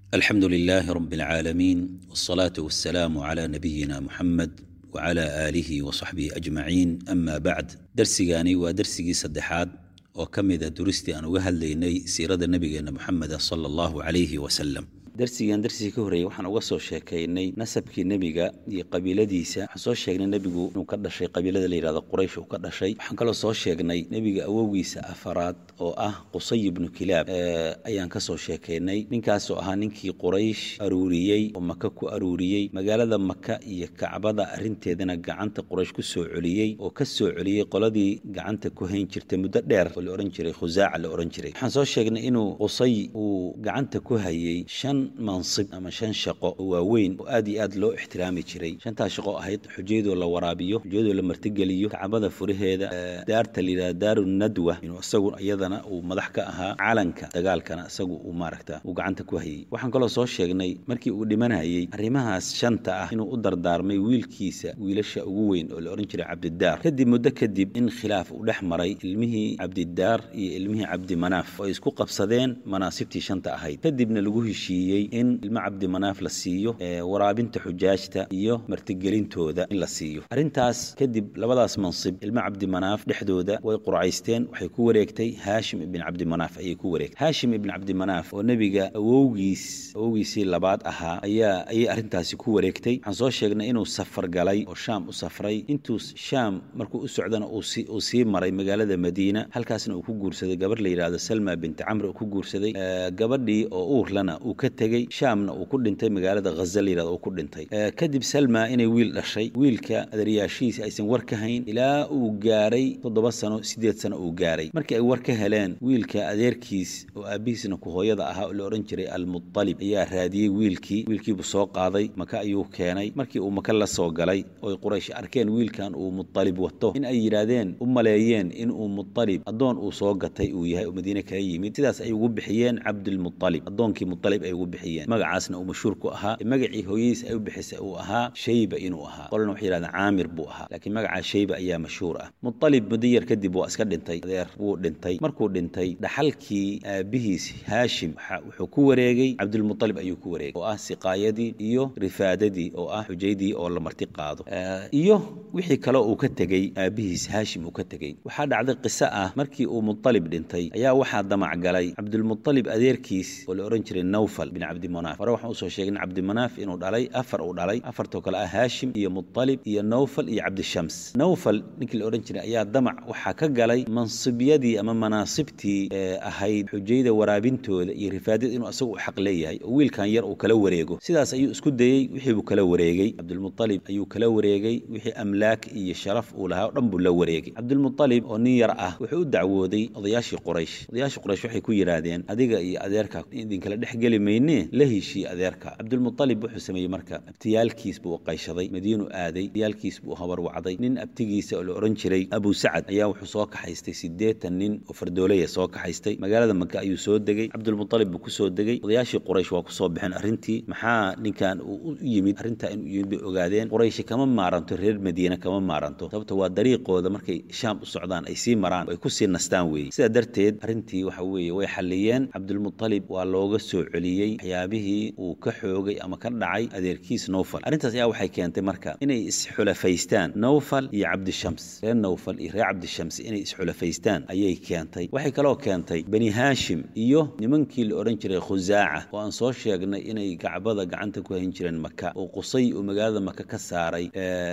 alxamdu lilaahi rab اlcaalamiin wاsalaatu wasalaamu cla nabiyina muxamed wcla aalihi wasaxbihi ajmaciin ama bacd darsigani waa darsigii saddexaad oo ka mida duristii aan uga hadlaynay siirada nebigeenna moxameda sala allahu calayhi wasalam darsigan darsigii ka horreeyey waxaan uga soo sheekaynay nasabkii nebiga iyo qabiiladiisa waxaan soo sheegnay nebigu inuu ka dhashay qabiilada la yidhahdo quraysh uu ka dhashay waxaan kaloo soo sheegnay nebiga awowgiisa afaraad oo ah qusay ibnu kilaab ayaan ka soo sheekaynay ninkaasoo ahaa ninkii quraysh aruuriyey oo maka ku aruuriyey magaalada maka iyo kacbada arrinteedana gacanta quraysh ku soo celiyey oo ka soo celiyey qoladii gacanta ku hayn jirtay muddo dheer oo la odhan jiray khusaaca la odhan jiray waxaan soo sheegnay inuu qusay uu gacanta ku hayey shan mansib ama shan shaqo oo waaweyn oo aad iyo aad loo ixtiraami jiray shantaas shaqo ahayd xujayadoo la waraabiyo xujayadoo la martigeliyo kacbada furaheeda daarta layidhahda daaru nadwa inuu isagu iyadana uu madax ka ahaa calanka dagaalkana isagu uu maaragta uu gacanta ku hayey waxaan kaloo soo sheegnay markii uu dhimanayey arrimahaas shanta ah inuu u dardaarmay wiilkiisa wiilasha ugu weyn oo la odhan jiray cabdidaar kadib muddo kadib in khilaaf uu dhex maray ilmihii cabdidaar iyo ilmihii cabdimanaaf oo ay isku qabsadeen manaasibtii shanta ahayd kadibna lagu heshiiyey in ilmo cabdimanaaf la siiyo waraabinta xujaajta iyo martigelintooda in la siiyo arrintaas kadib labadaas mansib ilmo cabdimanaaf dhexdooda way qurcaysteen waxay ku wareegtay haashim ibn cabdimanaaf ayay ku wareegtay haashim ibn cabdimanaaf oo nebiga awowgiis awowgiisii labaad ahaa ayaa ayay arrintaasi ku wareegtay waxaan soo sheegnay inuu safar galay oo shaam u safray intuu shaam markuu u socdana uu sii maray magaalada madiina halkaasna uu ku guursaday gabar la yidhahdo salma binti camr uu ku guursaday gabadhii oo uurlana uu ka tegey shaamna uu ku dhintay magaalada haza la yirahdo uu ku dhintay kadib salma inay wiil dhashay wiilka adaryaashihiisa aysan war ka hayn ilaa uu gaaray toddoba sano siddeed sano uu gaaray markii ay war ka heleen wiilka adeerkiis oo aabbihiisna ku hooyada ahaa oo la odhan jiray almutalib ayaa raadiyey wiilkii wiilkiibuu soo qaaday maka ayuu keenay markii uu maka la soo galay oy quraysh arkeen wiilkan uu mutalib wato in ay yidhaahdeen u maleeyeen inuu mutalib addoon uu soo gatay uu yahay oo madiine kala yimid sidaas ay ugu bixiyeen cabdilmutalib addoonkii mutalib ay ugu bixiyeen magacaasna uu mashhuur ku ahaa magacii hooyadiis ay u bixisay uu ahaa shayba inuu ahaa qolana waxay yidhahdeen caamir buu ahaa laakiin magacaa shayba ayaa mashhuur ah mutalib muddo yar kadib waa iska dhintay adeer wuu dhintay markuu dhintay dhaxalkii aabbihiis haashim wuxuu ku wareegay cabdilmutalib ayuu ku wareegay oo ah siqaayadii iyo rifaadadii oo ah xujaydii oo la marti qaado iyo wixii kale uu ka tegey aabbihiis haashim uu ka tegey waxaa dhacday qiso ah markii uu mutalib dhintay ayaa waxaa damac galay cabdilmutalib adeerkiis oo la odhan jiray nawfal bin cabdimanaaf hore waxaan usoo sheegin cabdimanaaf inuu dhalay afar uu dhalay afartoo kale ah haashim iyo mutalib iyo nawfal iyo cabdishams nawfal ninkii la odhan jiray ayaa damac waxaa ka galay mansibyadii ama manaasibtii ahayd xujayda waraabintooda iyo rifaadada inuu asagu u xaq leeyahay oo wiilkan yar uu kala wareego sidaas ayuu isku dayey wixii buu kala wareegey cabdilmutalib ayuu kala wareegey wixii amlaak iyo sharaf uu lahaa o dhan buu la wareegay cabdilmutalib oo nin yar ah wuxuu u dacwooday odayaashii quraysh odayaashii quraysh waxay ku yidhaahdeen adiga iyo adeerka idinkala dhex geli maynee la heshii adeerka cabdilmutalib wuxuu sameeyey marka abtiyaalkiis buu qayshaday madiinu aaday abtiyaalkiis buu habar wacday nin abtigiisa oo la odhan jiray abu sacad ayaa wuxuu soo kaxaystay siddeetan nin oo fardoolaya soo kaxaystay magaalada maka ayuu soo degey cabdilmutalib buu kusoo degey odayaashii quraysh waa kusoo baxeen arrintii maxaa ninkan uu u yimid arrintaa inuu yimid bay ogaadeen qurayshi kama maaranto reer madiine kama maaranto sababta waa dariiqooda markay shaam u socdaan ay sii maraan oo ay kusii nastaan weeye sidaa darteed arrintii waxa weeye way xalliyeen cabdilmutalib waa looga soo celiyey waxyaabihii uu ka xoogay ama ka dhacay adeerkiis nowfal arrintaas ayaa waxay keentay marka inay isxulafaystaan nowfal iyo cabdishams reer nowfal iyo reer cabdishams inay isxulafaystaan ayay keentay waxay kaloo keentay bani haashim iyo nimankii la odhan jiray khusaaca oo aan soo sheegnay inay gacbada gacanta ku hayn jireen maka oo qusay uu magaalada maka ka saaray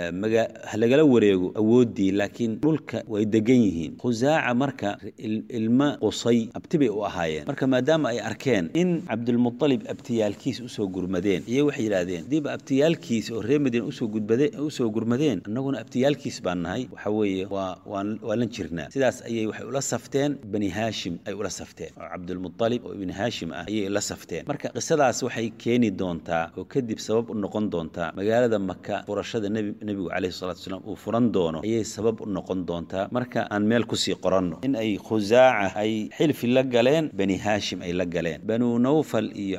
lagala wareego awooddii laakiin dhulka way degan yihiin khusaaca marka ilma qusay abti bay u ahaayeen marka maadaama ay arkeen in cabdilmutalib abtiyaalkiis usoo gurmadeen iyo waxay yidhaahdeen hadiiba abtiyaalkiis oo reer madiina usoo gudbade usoo gurmadeen annaguna abtiyaalkiis baan nahay waxa weeye waa waan waa lan jirnaa sidaas ayay waxay ula safteen bani haashim ay ula safteen oo cabdilmutalib oo ibni haashim ah ayay la safteen marka qisadaas waxay keeni doontaa oo kadib sabab u noqon doontaa magaalada maka furashada nebigu calayhi salatu wasalaam uu furan doono ayay sabab u noqon doontaa marka aan meel kusii qoranno in ay khusaaca ay xilfi la galeen bani haashim ay la galeen banuu nawfal iyo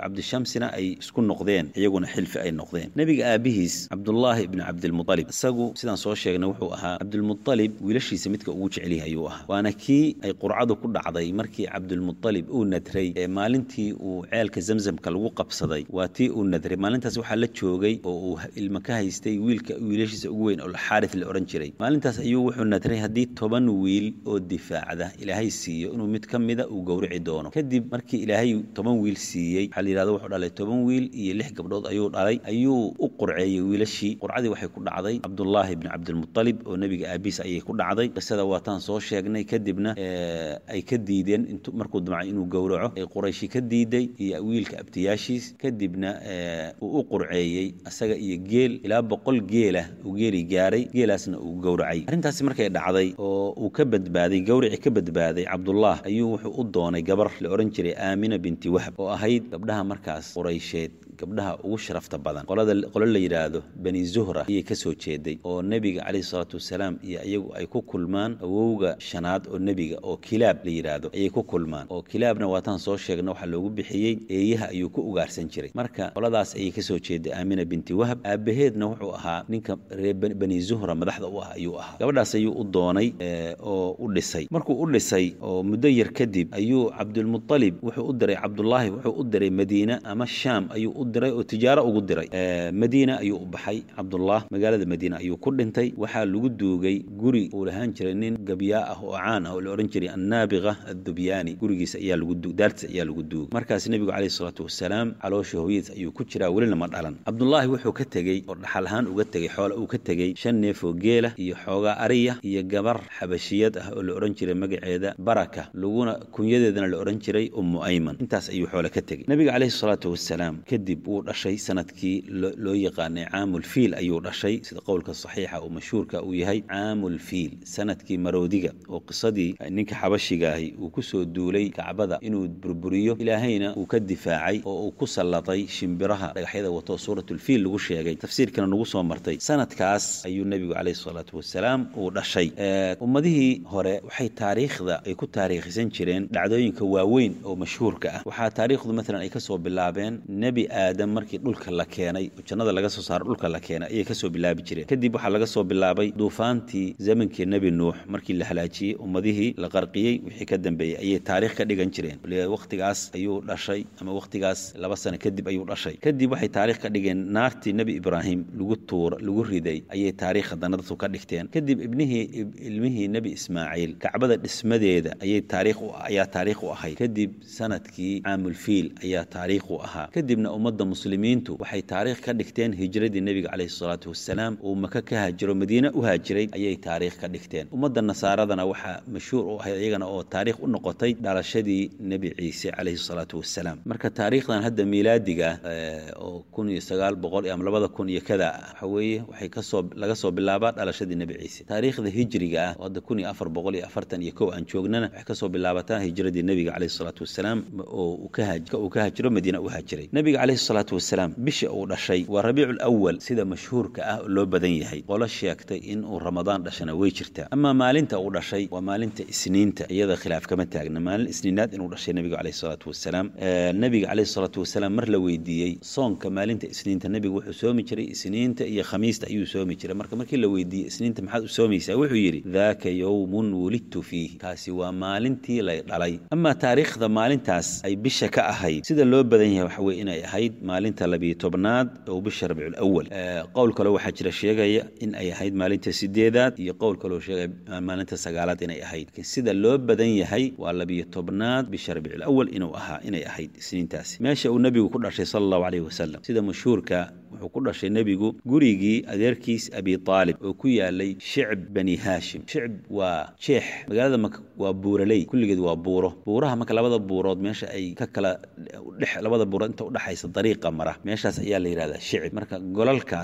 cabdishamsina ay isku noqdeen iyaguna xilfi ay noqdeen nebiga aabihiis cabdullaahi ibni cabdilmualib isagu sidaan soo sheegnay wuxuu ahaa cabdilmualib wiilashiisa midka ugu jecelyahay ayuu ahaa waana kii ay qurcadu ku dhacday markii cabdilmualib uu nadray ee maalintii uu ceelka zamzamka lagu qabsaday waa tii uu nadray maalintaas waxaa la joogay oo uu ilma ka haystay wiilka wiilashiisa ugu weyn oo xaaris la odhan jiray maalintaas ayuu wuxuu nadray haddii toban wiil oo difaacda ilaahay siiyo inuu mid ka mida uu gowrici doono kadib markii ilaahay toban wiil siiyey waxaa la yidhahdo wuxuu dhalay toban wiil iyo lix gabdhood ayuu dhalay ayuu u qurceeyey wiilashii qurcadii waxay ku dhacday cabdullaahi ibni cabdilmualib oo nebiga aabiis ayay ku dhacday qisada waataan soo sheegnay kadibna ay ka diideen int markuu damcay inuu gowraco ay qurayshi ka diiday iyo wiilka abtiyaashiis kadibna uu u qurceeyey asaga iyo geel ilaa boqol geelah uu geeli gaaray geelaasna uu gowracay arrintaasi markay dhacday oo uu ka badbaaday gawrici ka badbaaday cabdullah ayuu wuxuu u doonay gabar la odhan jiray aamina binti wahb oo ahayd gabdhaha markaas quraysheed gabdhaha ugu sharafta badan qolada qolo la yidhaahdo bani zuhra ayay ka soo jeeday oo nebiga calayhi salaatu wasalaam iyo iyagu ay ku kulmaan awowga shanaad oo nebiga oo kilaab la yidhaahdo ayay ku kulmaan oo kilaabna waataan soo sheegna waxaa loogu bixiyey eeyaha ayuu ku ugaarsan jiray marka qoladaas ayay ka soo jeeday aamina binti wahab aabaheedna wuxuu ahaa ninka reer bani zuhra madaxda u ah ayuu ahaa gabadhaas ayuu u doonay oo u dhisay markuu u dhisay oo muddo yar kadib ayuu cabdulmualib wuxuu u diray cabdullaahi wuxuu u diray madiina ama shaam ayuu u diray oo tijaaro ugu diray madiina ayuu u baxay cabdullah magaalada madiina ayuu ku dhintay waxaa lagu duugay guri uu lahaan jiray nin gabyaa ah oo caan ah oo la odhan jiray annaabiqa addubyaani gurigiisa ayaa lagu daartiisa ayaa lagu duugay markaas nebigu calayhi salaatu wasalaam caloosha hooyadiis ayuu ku jiraa welina ma dhalan cabdullaahi wuxuu ka tegey oo dhaxal ahaan uga tegey xoola uu ka tegey shan neef oo geela iyo xoogaa ariya iyo gabar xabashiyad ah oo la odhan jiray magaceeda baraka laguna kunyadeedana la odhan jiray ummu ayman intaas ayuu xoole ka tegey nebiga calayhi salaatu wasalaam kadib wuu dhashay sanadkii loo yaqaanay caamulfiil ayuu dhashay sida qowlka saxiixa oo mashhuurka uu yahay caamulfiil sanadkii maroodiga oo qisadii ninka xabashiga ahi uu ku soo duulay kacbada inuu burburiyo ilaahayna uu ka difaacay oo uu ku sallatay shimbiraha dhagaxyada wato suuratulfiil lagu sheegay tafsiirkana nagu soo martay sanadkaas ayuu nebigu calayhi salaatu wasalaam uu dhashay ummadihii hore waxay taariikhda ay ku taariikhisan jireen dhacdooyinka waaweyn oo mashhuurka ah waxaa taariikhdu maalan ay kasoo bilaabeen nebi aadam markii dhulka la keenay oo jannada laga soo saaro dhulka la keenay ayay kasoo bilaabi jireen kadib waxaa laga soo bilaabay duufaantii zamankii nebi nuux markii la halaajiyey ummadihii la qarqiyey wixii ka dambeeyey ayay taariikh ka dhigan jireen wakhtigaas ayuu dhashay ama wakhtigaas laba sano kadib ayuu dhashay kadib waxay taariikh ka dhigeen naartii nebi ibraahim lagu tuura lagu riday ayay taariikh haddana dadku ka dhigteen kadib ibnihii ilmihii nebi ismaaciil kacbada dhismadeeda ayay taariikh ayaa taariikh u ahayd kadib sanadkii caamulfiil ayaa taariikh u ahaa kadibna ummadda muslimiintu waxay taariikh ka dhigteen hijradii nebiga calayhi salaatu wasalaam uu maka ka haajiro madiine u haajiray ayay taariikh ka dhigteen ummadda nasaaradana waxaa mashhuur u ahayd iyagana oo taariikh u noqotay dhalashadii nebi ciise calayhi salaatu wasalaam marka taariikhdan hadda miilaadiga oo kun iyo sagaal boqol ama labada kun iyo kada waxa weeye waxay kasoo laga soo bilaabaa dhalashadii nebi ciise taariikhda hijriga ah oo hadda kun iyo afar boqol iyo afartan iyo kow aan joognana waxay kasoo bilaabataa hijradii nebiga calayhi salaatu wasalaam oo uu ka haajiro madiina u haajiray nebiga calayhi salaatu wasalaam bisha uu dhashay waa rabiicu awal sida mashhuurka ah oo loo badan yahay qolo sheegtay in uu ramadaan dhashana way jirtaa amaa maalinta uu dhashay waa maalinta isniinta iyada khilaaf kama taagna maalin isniinaad inuu dhashay nebiga calayhi salaatu wasalaam nebiga calayhi salaatu wasalaam mar la weydiiyey soonka maalinta isniinta nebigu wuxuu soomi jiray isniinta iyo khamiista ayuu soomi jiray marka markii la weydiiyey isniinta maxaad u soomaysaa wuxuu yidhi daaka yowmun wulidtu fiih kaasi waa maalintii lay dhalay amaa taariikhda maalintaas ay bisha ka ahayd sida loo badan yahay waxa weye inay ahayd maalinta labiyo tobnaad oo bisha rabiicul awal qowl kaloo waxaa jira sheegaya in ay ahayd maalinta sideedaad iyo qowl kaloo sheegaya maalinta sagaalaad inay ahayd laakiin sida loo badan yahay waa labiyo tobnaad bisha rabiicul awal inuu ahaa inay ahayd isniintaasi meesha uu nebigu ku dhashay sala allahu calayhi wasalam sida mashhuurka wuxuu ku dhashay nebigu gurigii adeerkiis abi aalib oo ku yaalay shicb bani haashim shicb waa jeex magaalada maka waa buuraley kulligeed waa buuro buuraha marka labada buurood meesha ay ka kala dhex labada buurood inta udhexaysa dariiqa mara meeshaas ayaa la yidhahdaa shicib marka golalkaas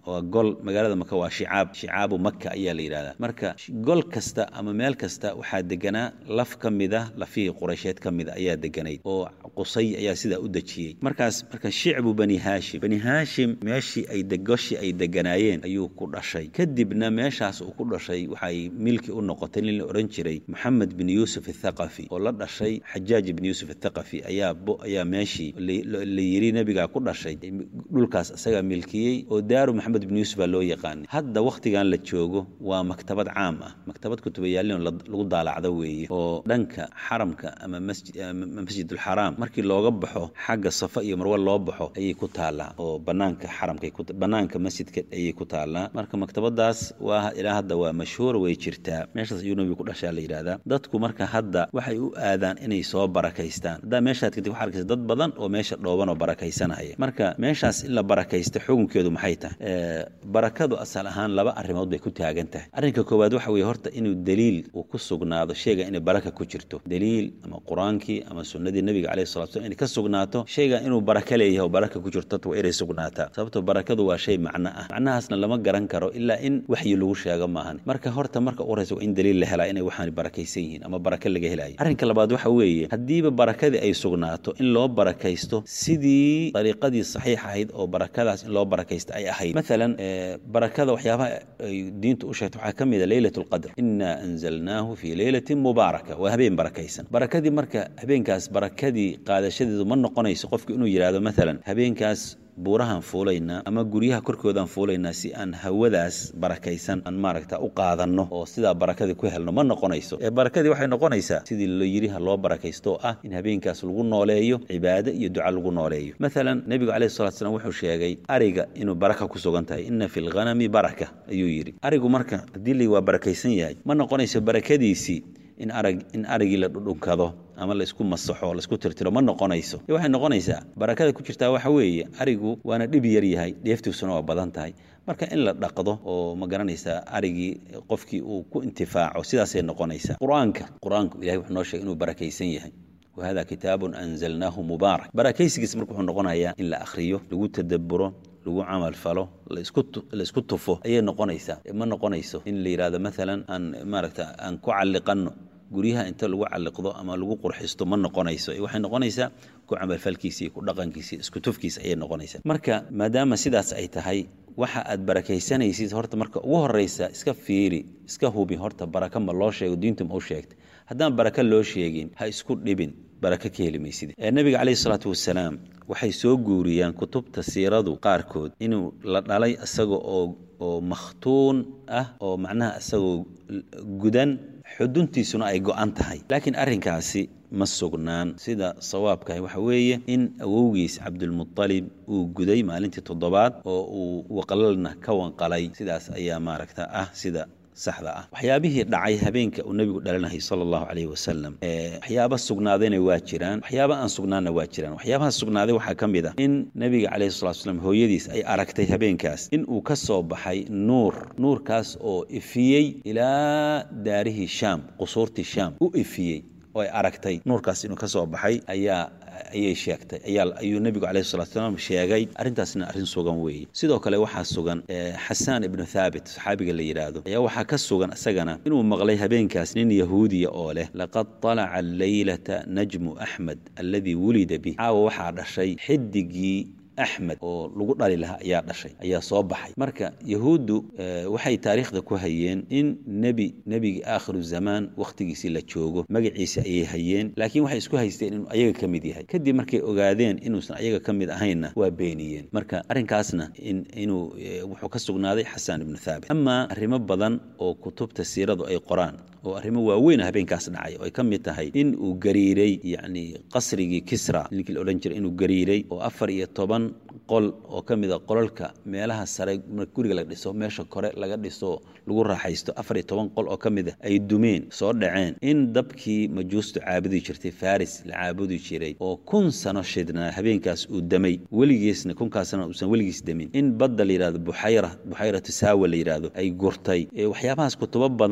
waa gol magaalada maka waa shicaab shicaabu maka ayaa la yidhahdaa marka gol kasta ama meel kasta waxaa deganaa laf ka mid a lafihii quraysheed ka mid a ayaa deganayd oo qusay ayaa sidaa u dejiyey markaas marka shicbu bani haashim bani haashim meeshii ay goshii ay deganaayeen ayuu ku dhashay kadibna meeshaas uu ku dhashay waxay milki u noqotay nin la odhan jiray moxamed bin yuusuf athaqafi oo la dhashay xajaaj bin yuusuf athaqafi ayaa ayaa meeshii la yidhi nebigaa ku dhashay dhulkaas isagaa milkiyey oo daaru maxamed bin yuusuf baa loo yaqaanay hadda wakhtigan la joogo waa maktabad caam ah maktabad kutubayaalin lagu daalacdo weeye oo dhanka xaramka ama masjidulxaraam markii looga baxo xagga safa iyo marwe loo baxo ayay ku taallaa oo banaanka xaramka banaanka masjidka ayay ku taallaa marka maktabadaas waa ilaa hadda waa mashhuura way jirtaa meeshaas ayuu nebigu ku dhashaa la yidhahdaa dadku marka hadda waxay u aadaan inay soo barakaystaan haddaa meeshaad kadib waxaa arkaysa dad badan oo meesha dhooban oo barakaysanaya marka meeshaas in la barakaysta xukunkeedu maxay tahay barakadu asal ahaan laba arrimood bay ku taagan tahay arrinka koowaad waxa weeye horta inuu daliil uu ku sugnaado shayga inay baraka ku jirto daliil ama qur-aankii ama sunnadii nebiga calayhi salatu slam inay ka sugnaato shayga inuu baraka leeyahay oo baraka ku jirto waa inay sugnaataa sababto barakadu waa shay macno ah macnahaasna lama garan karo ilaa in waxyi lagu sheego maahan marka horta marka u horeysa waa in daliil la helaa inay waxaan barakaysan yihiin ama baraka laga helayo arrinka labaad waxa weeye haddiiba barakadii ay sugnaato in loo barakaysto sidii dariiqadii saxiix ahayd oo barakadaas in loo barakaysta ay ahayd maalan barakada waxyaabaha ay diintu u sheegto waxaa ka mid a leylat lqadr inaa anzalnaahu fii leylatin mubaaraka waa habeen barakaysan barakadii marka habeenkaas barakadii qaadashadeedu ma noqonayso qofku inuu yidhaahdo maalan habeenkaas buurahaan fuulaynaa ama guryaha korkoodaan fuulaynaa si aan hawadaas barakaysan aan maaragta u qaadanno oo sidaa barakadii ku helno ma noqonayso ee barakadii waxay noqonaysaa sidii la yidhi ha loo barakaysto oo ah in habeenkaas lagu nooleeyo cibaado iyo duca lagu nooleeyo maalan nebigu calayhi salatu slam wuxuu sheegay ariga inuu baraka ku sugan tahay inna fi lghanami baraka ayuu yidhi arigu marka haddii la waa barakaysan yahay ma noqonayso barakadiisii in arag in arigii la dhudhunkado ama laisku masaxo laisku tirtiro ma noqonayso waxay noqonaysaa barakada ku jirtaa waxa weeye arigu waana dhib yar yahay dheeftiisuna waa badan tahay marka in la dhaqdo oo ma garanaysaa arigii qofkii uu ku intifaaco sidaasay noqonaysaa qur-aanka qur-aanku ilahay wuxuu noo sheegay inuu barakaysan yahay wahada kitaabun anzalnaahu mubaarak barakaysigiis marka wuxuu noqonayaa in la akhriyo lagu tadaburo lagu camal falo laisku tufo ayay noqonaysaa ma noqonayso in la yidhahdo maalan aan maaragta aan ku calliqanno guryaha inta lagu calliqdo ama lagu qurxisto ma noqonayso waxay noqonaysaa ku camalfalkiisa iyo ku dhaqankiisa isku tufkiisa ayay noqonaysaa marka maadaama sidaas ay tahay waxa aad barakaysanaysid horta marka ugu horeysa iska fiiri iska hubi horta baraka ma loo sheego diintu ma u sheegtay haddaan baraka loo sheegin ha isku dhibin baraka ka heli maysid nabiga calayhi salaatu wasalaam waxay soo guuriyaan kutubta siiradu qaarkood inuu la dhalay isaga oo oo makhtuun ah oo macnaha isagoo gudan xuduntiisuna ay go'an tahay laakiin arrinkaasi ma sugnaan sida sawaabkahi waxa weeye in awowgiis cabdulmutalib uu guday maalintii toddobaad oo uu waqlalna ka wanqalay sidaas ayaa maaragta ah sida saxda ah waxyaabihii dhacay habeenka uu nebigu dhalanahay sala allahu calayhi wasalam waxyaaba sugnaadayna waa jiraan waxyaaba aan sugnaanna waa jiraan waxyaabaha sugnaaday waxaa ka mid ah in nebiga calayhi salatu slam hooyadiis ay aragtay habeenkaas in uu ka soo baxay nuur nuurkaas oo ifiyey ilaa daarihii shaam qusuurtii shaam u ifiyey oo ay aragtay nuurkaas inuu ka soo baxay ayaa ayay sheegtay ayaa ayuu nebigu calayhi salatu salaam sheegay arrintaasna arrin sugan weeye sidoo kale waxaa sugan xasaan ibnu thaabit saxaabiga la yidhaahdo ayaa waxaa ka sugan isagana inuu maqlay habeenkaas nin yahuudiya oo leh laqad talaca alleylata najmu axmed alladii wulida bih caawa waxaa dhashay xidigii axmed oo lagu dhali lahaa ayaa dhashay ayaa soo baxay marka yahuuddu waxay taariikhda ku hayeen in nebi nebigii aakhiru zamaan wakhtigiisii la joogo magaciisa ayay hayeen laakiin waxay isku haysteen inuu ayaga ka mid yahay kadib markay ogaadeen inuusan ayaga ka mid ahaynna waa beeniyeen marka arrinkaasna inuu wuxuu ka sugnaaday xasaan ibnu thaabit amaa arrimo badan oo kutubta siiradu ay qoraan oo arrimo waaweyn habeenkaas dhacay oo ay ka mid tahay in uu gariiray yacni qasrigii kisra ninkii la odhan jiray inuu gariiray oo afar iyo toban qol oo ka mid a qolalka meelaha sare guriga la dhiso meesha kore laga dhiso lagu raaxaysto afar iyo toban qol oo ka mid a ay dumeen soo dhaceen in dabkii majuustu caabudi jirtay faris la caabudi jiray oo kun sano shidnaa habeenkaas uu damay weligiisna kunkaasna uusan weligiis demin in badda la yidhahdo buxayra buxayratu saawa la yidhaahdo ay gurtay waxyaabahaas kutubo badan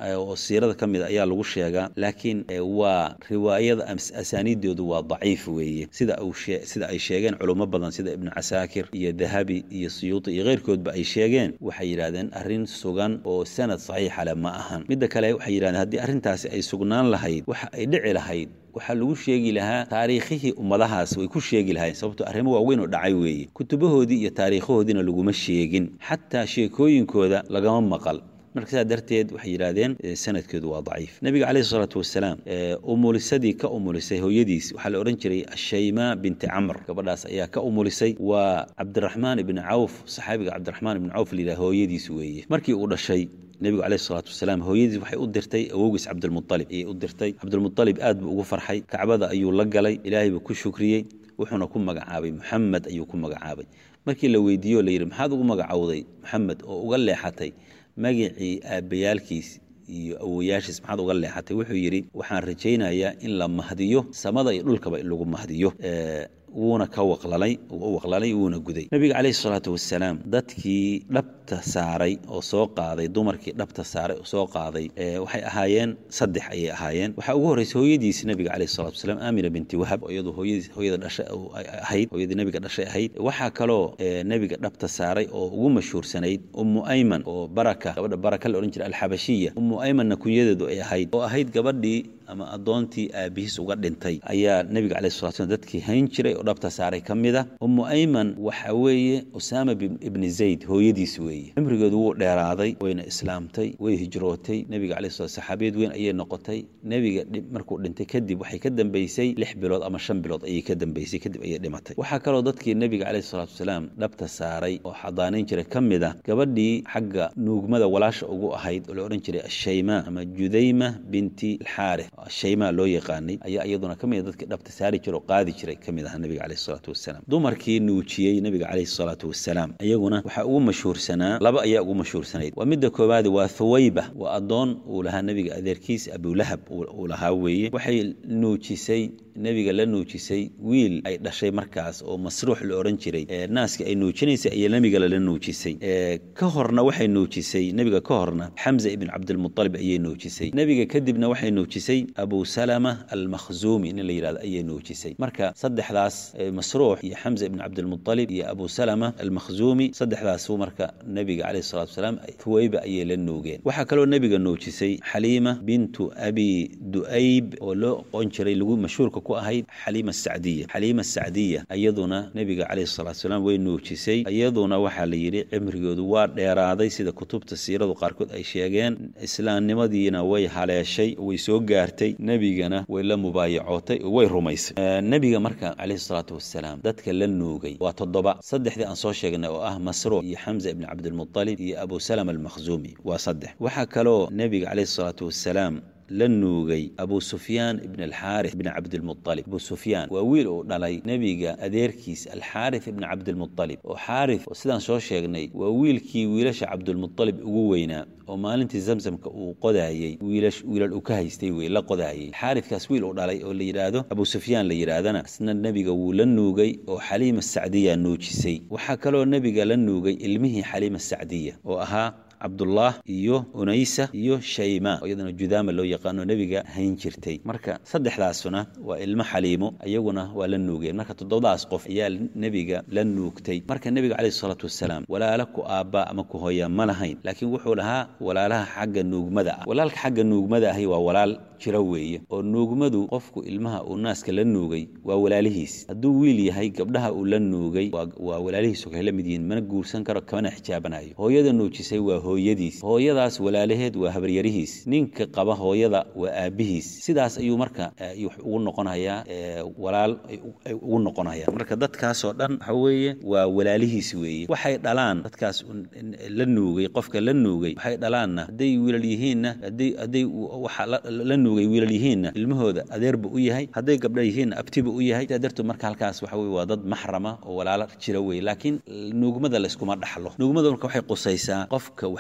oo siirada ka mid a ayaa lagu sheegaa laakiin waa riwaayada asaaniiddoodu waa daciif weeye sida sida ay sheegeen culummo badan sida ibnu casaakir iyo dahabi iyo suyuuti iyo keyrkoodba ay sheegeen waxay yidhahdeen arrin sugan oo sanad saxiixa leh ma ahan midda kale waxay yidhahdeen haddii arrintaasi ay sugnaan lahayd waxa ay dhici lahayd waxaa lagu sheegi lahaa taariikhihii ummadahaas way ku sheegi lahayn sababto arrimo waaweyn oo dhacay weeye kutubahoodii iyo taariikhahoodiina laguma sheegin xataa sheekooyinkooda lagama maqal marka sidaa darteed waxay yidhahdeen sanadkeedu waa daciif nabiga caleyhi isalaatu wasalaam umulisadii ka umulisay hooyadiis waxaa la odhan jiray ashaymaa binti camr gabadhaas ayaa ka umulisay waa cabdiraxmaan ibni cawf saxaabiga cabdiraxmaan ibni cawf layidhaha hooyadiis weeye markii uu dhashay nebigu caleyhi salaatu wasalaam hooyadiis waxay u dirtay awowgiis cabdilmualib ayay u dirtay cabdilmualib aad buu ugu farxay kacbada ayuu la galay ilaahay buu ku shukriyey wuxuuna ku magacaabay moxamed ayuu ku magacaabay markii la weydiiye o layidhi maxaad ugu magacowday moxamed oo uga leexatay magacii aabbayaalkiis iyo awoyaashiis maxaad uga leexatay wuxuu yidhi waxaan rajaynayaa in la mahdiyo samada iyo dhulkaba in lagu mahdiyo wuuna ka waqlalay u waqlalay wuuna guday nebiga caleyhi salaatu wasalaam dadkii dhabta saaray oo soo qaaday dumarkii dhabta saaray oo soo qaaday waxay ahaayeen saddex ayay ahaayeen waxaa ugu horreysay hooyadiis nebiga caleyhi salatu wasalaam aamina binti wahab oo iyadu hooyadiis hooyada dhashay ahayd hooyadii nebiga dhashay ahayd waxaa kaloo nebiga dhabta saaray oo ugu mashhuursanayd ummu ayman oo baraka gabadha baraka la odhan jiray alxabashiya ummu aymanna kunyadeedu ay ahayd oo ahayd gabadhii ama addoontii aabihiis uga dhintay ayaa nebiga caleyhi salatu slam dadkii hayn jiray oo dhabta saaray ka mid a ummu ayman waxa weeye usaama ibni zayd hooyadiis weeye cimrigeedu wuu dheeraaday wayna islaamtay way hijrootay nebiga caleyhi salat saxaabiyad weyn ayay noqotay nebiga markuu dhintay kadib waxay ka dambeysay lix bilood ama shan bilood ayay ka dambeysay kadib ayay dhimatay waxaa kaloo dadkii nebiga caleyhi salaatu wasalaam dhabta saaray oo xadaanayn jiray ka mid a gabadhii xagga nuugmada walaasha ugu ahayd oo la odhan jiray ashaymaa ama judayma binti alxaarith shaymaa loo yaqaanay ayaa iyaduna ka mid a dadkii dhabta saari jira oo qaadi jiray ka mid aha nebiga caleyhi salaatu wasalaam dumarkii nuujiyey nebiga caleyhi salaatu wasalaam iyaguna waxaa ugu mashhuursanaa laba ayaa ugu mashhuursanayd waa midda koowaadi waa thuwayba waa addoon uu lahaa nebiga adeerkiis abulahab uu lahaa weeye waxay nuujisay nebiga la nuujisay wiil ay dhashay markaas oo masruux la odhan jiray naaska ay nuujinaysay ayaa nebiga lala nuujisay ka horna waxay nuujisay nebiga ka horna xamza ibn cabdilmualib ayay nuujisay nebiga kadibna waxay nuujisay abu salama almakhzuumi nin la yidhahdo ayay nuujisay marka saddexdaas masruux iyo xamza ibn cabdilmualib iyo abu salama almakhzuumi saddexdaasu marka nebiga caleyhi salatu wasalaam thuwayba ayay la nuugeen waxaa kaloo nebiga nuujisay xaliima bintu abi du'ayb oo loo oqon jiray lagu mashhuurka ku ahayd xaliima sacdiya xaliima sacdiya iyaduna nebiga caleyhi salatu wasalaam way nuujisay iyaduna waxaa la yidhi cimrigoodu waa dheeraaday sida kutubta siiradu qaarkood ay sheegeen islaamnimadiina way haleeshay way soo gaartay nebigana way la mubaayacootay oo way rumaysay nebiga marka caleyhi salaatu wasalaam dadka la nuugay waa toddoba saddexdii aan soo sheegnay oo ah masruuc iyo xamza ibni cabdilmualib iyo abu salama almakhzuumi waa saddex waxaa kaloo nebiga caleyhi salaatu wasalaam la nuugay abu sufyaan ibn alxaarith ibn cabdilmualib abu sufyaan waa wiil uu dhalay nebiga adeerkiis alxaarith ibn cabdilmualib oo xaarith oo sidaan soo sheegnay waa wiilkii wiilasha cabdilmualib ugu weynaa oo maalintii zamzamka uu qodaayey wiilal uu ka haystay wey la qodaayey xaarithkaas wiil uu dhalay oo la yidhaahdo abu sufyaan la yidhaahdana isna nebiga wuu la nuugay oo xaliima sacdiya nuujisay waxaa kaloo nebiga la nuugay ilmihii xaliima sacdiya oo ahaa cabdullah iyo unaysa iyo shayma oo iyadana judaama loo yaqaano nebiga hayn jirtay marka saddexdaasuna waa ilmo xaliimo iyaguna waa la nuugeen marka toddobadaas qof ayaa nebiga la nuugtay marka nebiga caleyhi salaatu wasalaam walaala ku aabbaa ama ku hooyaa ma lahayn laakiin wuxuu lahaa walaalaha xagga nuugmada ah walaalka xagga nuugmada ahi waa walaal jira weeye oo nuugmadu qofku ilmaha uu naaska la nuugay waa walaalihiis hadduu wiil yahay gabdhaha uu la nuugay waa walaalihiis oo kale la mid yihiin mana guursan karo kamana xijaabanayo hooyada nuujisay waa hooyadiis hooyadaas walaalaheed waa habaryarihiis ninka qaba hooyada waa aabihiis sidaas ayuu marka ugu noqonayaa walaal ay ugu noqonayaan marka dadkaasoo dhan waxa weeye waa walaalihiis weeye waxay dhalaan dadkaas la nuugay qofka la nuugay waxay dhalaanna hadday wiilal yihiinna hadday hadday waxa la nuugay wiilal yihiinna ilmahooda adeerba u yahay hadday gabdha yihiinna abtiba u yahay sidaa darteed marka halkaas waxa weye waa dad maxrama oo walaalo jira weye laakiin nuugmada layskuma dhaxlo nuugmada marka waxay qusaysaa qofka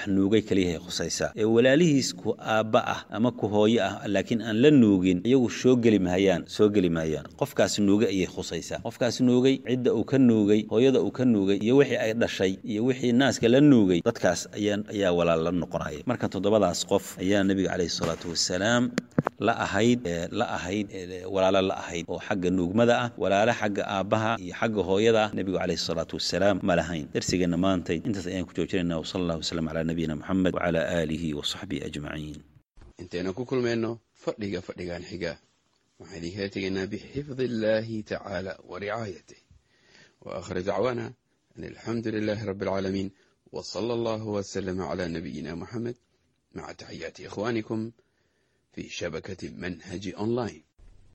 wax nuugay keliyahay khusaysaa ee walaalihiis ku aabba ah ama ku hooyo ah laakiin aan la nuugin iyagu soo geli mahayaan soo geli mahayaan qofkaas nuugay ayay khusaysaa qofkaas nuugay cidda uu ka nuugay hooyada uu ka nuugay iyo wixii ay dhashay iyo wixii naaska la nuugay dadkaas ayaa ayaa walaal la noqonaya marka toddobadaas qof ayaa nebiga caleyhi salaatu wasalaam la ahayd la ahayd walaalo la ahayd oo xagga nuugmada ah walaalo xagga aabbaha iyo xagga hooyada ah nebigu caleyhi salaatu wasalaam ma lahayn darsigeenna maantay intaas ayaan ku joojinayna wasala allah wasalam calaa nabiyina moxamed wacalaa aalihi wa saxbihi ajmaciin intaynu ku kulmayno fadhiga fadhigan xiga waxaan idinkala tegaynaa bixifdi illaahi tacaala wa ricaayatih wa aakhir dacwaana an alxamdu lilaahi rabbi alcaalamiin wa sala allahu wasalama calaa nabiyina moxamed maca taxiyaati ikhwaanikum في شبكة منهج أونلاين